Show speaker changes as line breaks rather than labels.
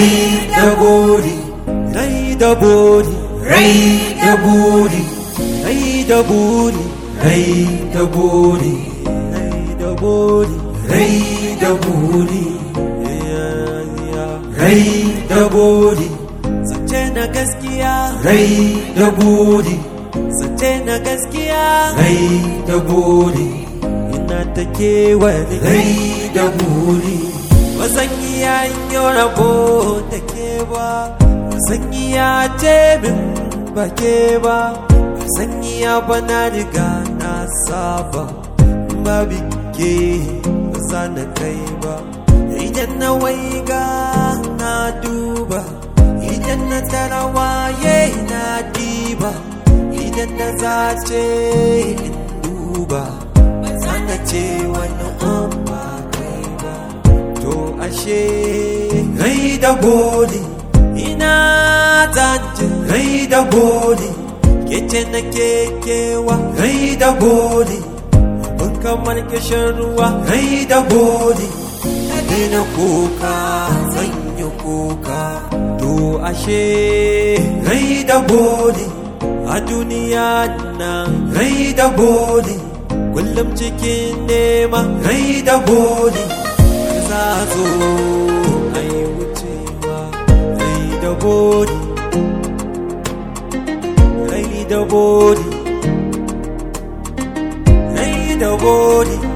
rai da buri rai da buri rai da buri rai da buri rai da buri rai da buri rai da buri rai da buri
Zance na gaskiya
rai da buri
Zance na gaskiya
rai da buri
Ina ta kewani
rai da buri
Ba zan iya yin rabo da ke ba Ba zan iya ce min ba ke ba Ba zan iya ba na riga na saba Ba bike ba za na kai ba Idan na waiga na duba Idan na tara waye na diba Idan na zace in duba Ba za na ce wani an ba kai ba To ashe
rai da buri
ina zance
rai da buri
Kece na kekewa
rai da buri
Ban kamar kishin ruwa
rai da buri
Na daina kuka zan yi kuka To ashe
rai da buri
a duniya nan
rai da buri
kullum cikin nema
rai da buri
za a zo a yi wucewa rai da bodi rai da bodi rai da bodi